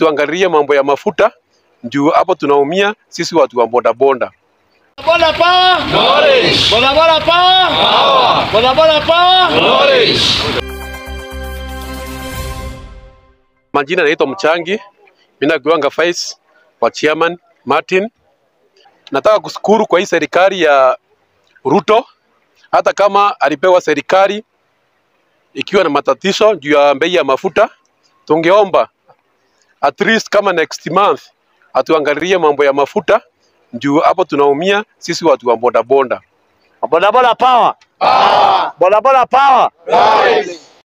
atuangalie mambo ya mafuta, juu hapo tunaumia sisi watu wa bodaboda. Boda power. Knowledge. Boda boda power. Power. Boda boda power. Knowledge. Majina naitwa Mchangi, mimi nakiwanga vice wa chairman Martin. Nataka kushukuru kwa hii serikali ya Ruto, hata kama alipewa serikali ikiwa na matatizo juu ya bei ya mafuta, tungeomba at least kama next month atuangalie mambo ya mafuta, juu hapo tunaumia sisi watu wa bodaboda. Boda boda power. Boda boda power.